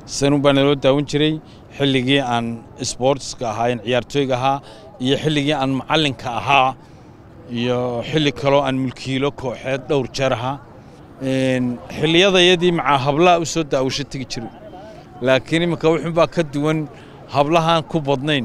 sanun baa naloo daawan jiray xilligii aan sboortska ahaa in ciyaartooyga ahaa iyo xilligii aan macallinka ahaa iyo xilli kaloo aan mulkiilo kooxeed dhowr jeer ahaa xilliyadayadii macaa hablaha u soo daawasho tegi jiray laakiin iminka wuxuunbaa ka duwan hablahaan ku badnayn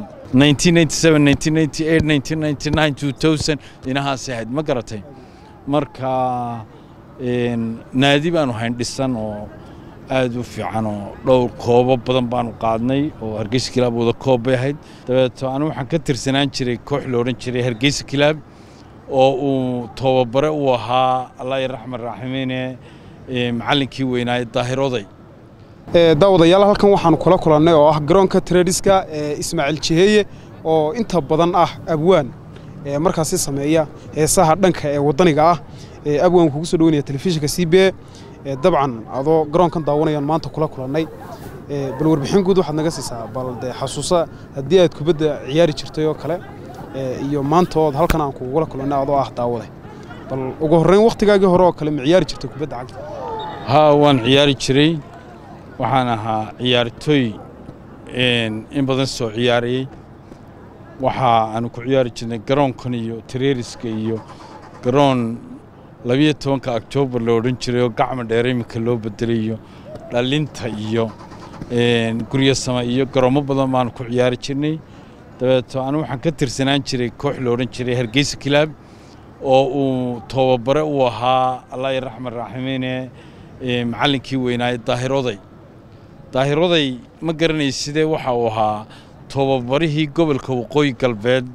inahaas ahayd ma garatay marka naadi baanu hayn dhisan oo aad u fiican oo dhowr koobo badan baanu qaadnay oo hargeysa kilaab wada koob bay ahayd dabeeto anigu waxaan ka tirsanaan jiray koox la odhan jiray hargeysa kilaab oo uu tababare u ahaa allah raxman raaximiine macallinkii weynaaye daahiroday daawadayaal halkan waxaanu kula kulannay oo ah garoonka trediska ee ismaaciil jiheeye oo inta badan ah abwaan markaasi sameeya heesaha dhanka ee waddaniga ah abwaan kugu soo dhaweynaya telefishinka c b e dabcan adoo garoonkan daawanayaan maanta kula kulannay bal warbixin guud waxaad naga siisaa bal dee xasuusa haddii aad kubadda ciyaari jirtay oo kale iyo maanta ood halkan aan kugula kulannay adoo ah daawade bal ugu horreyn wakhtigaagii hore oo kale ma ciyaari jirtay kubadda cagta haa waan ciyaari jiray waxaan ahaa ciyaartooy in badan soo ciyaarayey waxa aanu ku ciyaari jirnay garoonkan iyo tareeriska iyo garoon labiyo tobanka oktoobar la odhan jiray oo gacma dheer iminka loo bedelay iyo dhalinta iyo guryo sama iyo garoomo badan baanu ku ciyaari jirnay dabeeto anu waxaan ka tirsanaan jiray koox la odhan jiray hargeysa kilaab oo uu tababare u ahaa allah raxman raaximiine macallinkii weynaaye daahiroday daahiroday ma garanay sidee waxa uu ahaa tobabarihii gobolka waqooyi galbeed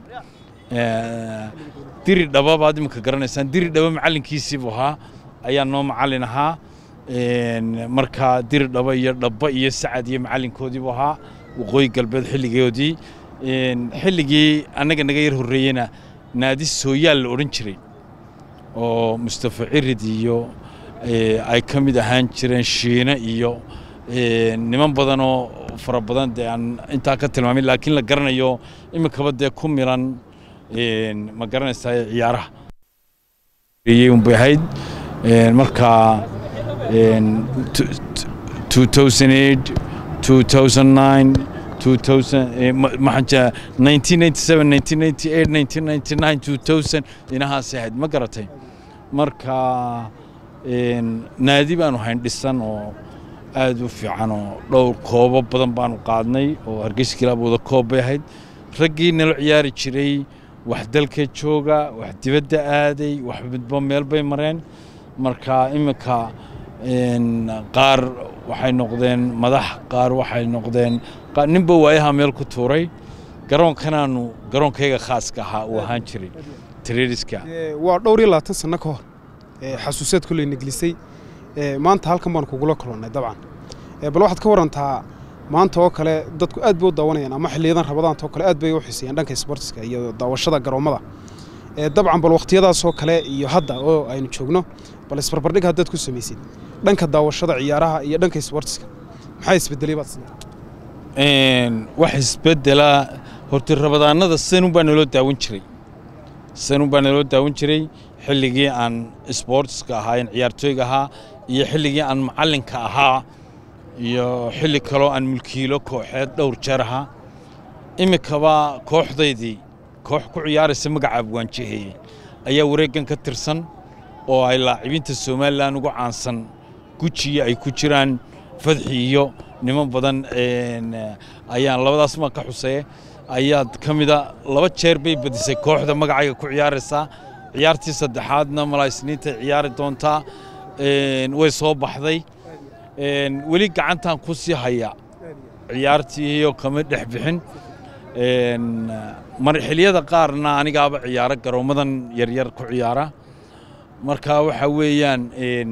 diri dhaba baad iminka garanaysaan diri dhaba macallinkiisiibuu ahaa ayaa noo macallin ahaa markaa diri dhaba iyo dhaba iyo sacad iyo macallinkoodiibuu ahaa waqooyi galbeed xilligoodii xilligii annaga naga yar horreeyena naadi sooyaal la odhan jiray oo mustafa cirid iyo ay ka mid ahaan jireen shiine iyo niman badan oo fara badan dee aan intaa ka tilmaamin laakiin la garanayo iminkaba dee ku milan ma garanaysaa ciyaaraha unbay ahayd marka inahaas ahayd ma garatay marka naadi baanu hayn dhisan oo aad u fiican oo dhowr koobo badan baanu qaadnay oo hargeysa kilaab wada koob bay ahayd raggii nala ciyaari jiray wax dalka jooga wax dibadda aaday wax midba meel bay mareen marka iminka qaar waxay noqdeen madax qaar waxay noqdeen ninba waayaha meel ku tuuray garoonkanaanu garoonkayga khaaska ahaa uu ahaan jiray trediska waa dhowr iyo labaatan sanno ka hor xasuuseed kolley neglisay maanta halkan baan kugula kulannay dabcan bal waxaad ka warantaa maanta oo kale dadku aad bay u daawanayaan ama xiliyadan rabadaanta oo kale aad bay u xiiseeyaan dhanka isboortiska iyo daawashada garoommada dabcan bal wakhtiyadaasoo kale iyo hadda oo aynu joogno bal isbarbardhig haddaad ku samaysid dhanka daawashada ciyaaraha iyo dhanka isboortiska maxaa isbedelay baad sida wax isbedelaa horta rabadaanada sanun baa naloo daawan jiray sanun baa naloo daawan jiray xilligii aan sboortska ahaa in ciyaartooyga ahaa iyo xilligii aan macallinka ahaa iyo xilli kaloo aan mulkiilo kooxeed dhowr jeer ahaa iminkaba kooxdaydii koox ku ciyaaraysa magaca abwaanjaheeye ayaa wareeggan ka tirsan oo ay laacibinta somalilan ugu caansan gujiya ay ku jiraan fadxi iyo niman badan ayaan labadaas maa ka xuseeye ayaad ka mida laba jeer bay badisay kooxda magacayga ku ciyaaraysaa ciyaartii saddexaadna malaysniintay ciyaari doontaa way soo baxday weli gacantan ku sii haya ciyaartiiyo kama dhex bixin xiliyada qaarna anigaaba ciyaaro garoommadan yaryar ku ciyaara marka waxa weeyaan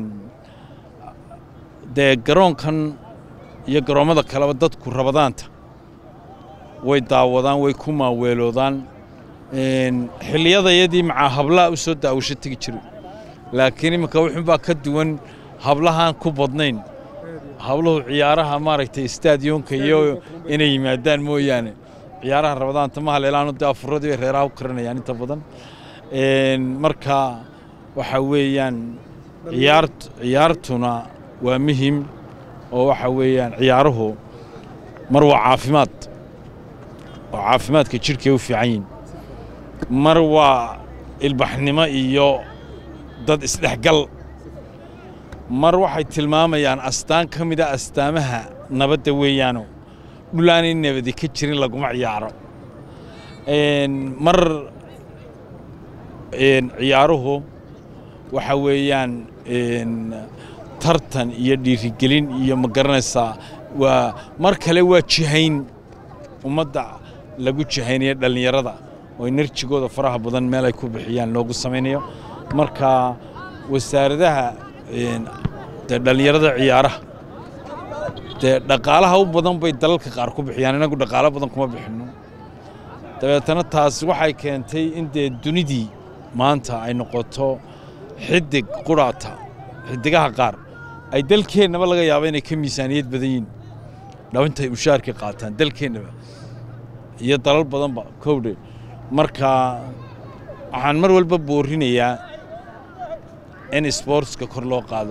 dee garoonkan iyo garoommada kaleba dadku rabadaanta way daawadaan way ku maaweeloodaan xilliyadayadii macaa hablaha u soo daawasho tegi jiray laakiin iminka wuxuunbaa ka duwan hablahaan ku badnayn habluhu ciyaaraha maaragtay istaadiyonka iyo inay yimaadaan mooyaane ciyaaraha rabadaanta ma haleelaano dee afuradii bay reeraha u karinayaan inta badan marka waxa weeyaan ciyaart ciyaartuna waa muhim oo waxa weeyaan ciyaaruhu mar waa caafimaad oo caafimaadka jidhkay u fiican yihin mar waa ilbaxnimo iyo dad isdhexgal mar waxay tilmaamayaan astaan ka mida astaamaha nabadda weeyaano dhulaanay nabadi ka jirin laguma ciyaaro mar ciyaaruhu waxa weeyaan tartan iyo dhiirigelin iyo ma garanaysaa waa mar kale waa jihayn ummadda lagu jihaynaya dhallinyarada oo enerjigooda faraha badan meel ay ku bixiyaan loogu samaynayo marka wasaaradaha dee dhallinyarada ciyaaraha dee dhaqaalaha u badan bay dalalka qaar ku bixiyaan inagu dhaqaalo badan kuma bixinno dabeetana taas waxay keentay in dee dunidii maanta ay noqoto xidig quraata xidigaha qaar ay dalkeennaba laga yaabo inay ka miisaaniyad badan yihin dhawintay mushaarkii qaataan dalkeennaba iyo dalal badanba kowdhe marka waxaan mar walba boorinayaa in sboortska kor loo qaado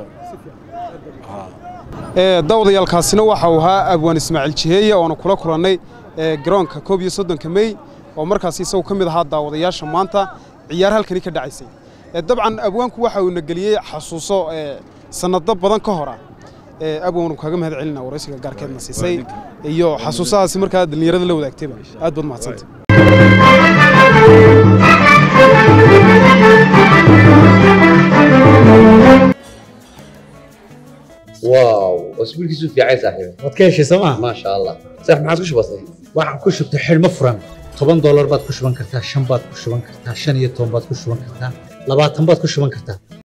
daawadayaalkaasina waxa uu ahaa abwaan ismaaciil jiheeye oonu kula kulannay garoonka koob iyo soddonka mey oo markaas isagu ka mid ahaa daawadayaasha maanta ciyaar halkani ka dhacaysay dabcan abwaanku waxa uu na geliyey xasuuso sannado badan ka hora abwaanu kaaga mahad celina waraysiga gaarkeedna siisay iyo xasuusahaasi markaa dhallinyarada la wadaagtayba aad baad mahadsanta واو اسبوع كيسو في عايز صاحبي waad ka heshay sooma ما شاء الله صح ما عادش بسيط waxaan ku shubtay xidhmo furan toban doolar baad ku shuban kartaa shan baad ku shuban kartaa shan iyo toban baad ku shuban kartaa labaatan baad ku shuban kartaa